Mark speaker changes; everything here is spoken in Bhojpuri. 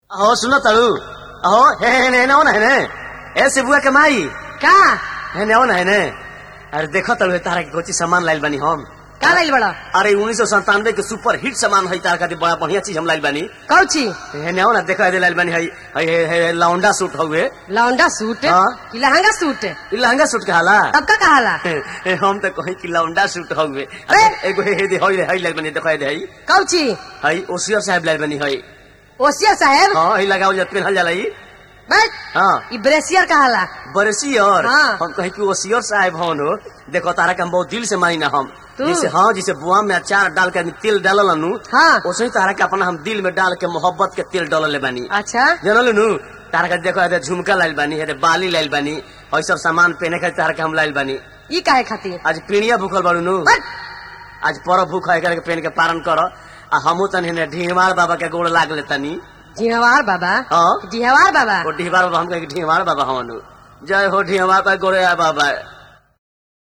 Speaker 1: अहो सुनो तड़ू अहो हे हे ने ना है ने ए सिबुआ के माई
Speaker 2: का
Speaker 1: हे ने ना है ने अरे देखो तड़ू तारा के कोची सामान लाइल बानी हम
Speaker 2: का लाइल बड़ा
Speaker 1: अरे उन्नीस सौ संतानवे के सुपर हिट सामान है तारा खातिर बड़ा बढ़िया चीज हम लाइल बानी
Speaker 2: कौची
Speaker 1: हे ने ना देखो दे लाइल बानी है है है- है लौंडा सूट हउए
Speaker 2: लौंडा सूट
Speaker 1: हाँ।
Speaker 2: कि लहंगा सूट
Speaker 1: ई लहंगा सूट कहाला
Speaker 2: तब का कहाला
Speaker 1: हम तो कहीं कि लौंडा सूट हउए
Speaker 2: ए!
Speaker 1: एगो हे हे दे हई हई लाइल बानी देखो दे हई
Speaker 2: कौची
Speaker 1: हई ओसियर साहब लाइल बानी हई
Speaker 2: ओसिया साहेब
Speaker 1: हां हई लगाओ जत पेनहल जाला ई
Speaker 2: बस
Speaker 1: हां
Speaker 2: ई ब्रेसियर कहाला
Speaker 1: बरसी और
Speaker 2: हाँ।
Speaker 1: हम कहीं कि ओसियर साहब हन हो देखो तारा के हम बहुत दिल से मानी ना हम
Speaker 2: तू?
Speaker 1: जैसे हाँ जैसे बुआ में अचार डाल के आदमी तेल डालल नु
Speaker 2: हाँ
Speaker 1: वैसे ही तारा के अपना हम दिल में डाल के मोहब्बत के तेल डालले बानी
Speaker 2: अच्छा
Speaker 1: जानल नु तारा के देखो ये झुमका लाइल बानी ये बाली लाइल बानी और सब सामान पहने के तारा के हम लाइल बानी
Speaker 2: ई काहे खातिर
Speaker 1: आज पीड़िया भूखल बाड़ू नु
Speaker 2: बस,
Speaker 1: आज पर भूख है करके पहन के पारण कर आ हमू तनी ने ढीमार बाबा के गोड़ लाग ले तनी
Speaker 2: जिहवार बाबा
Speaker 1: हाँ
Speaker 2: जिहवार बाबा
Speaker 1: वो ढीमार बाबा हम कहे कि ढीमार बाबा हमनु जय हो ढीमार का गोड़े आ बाबा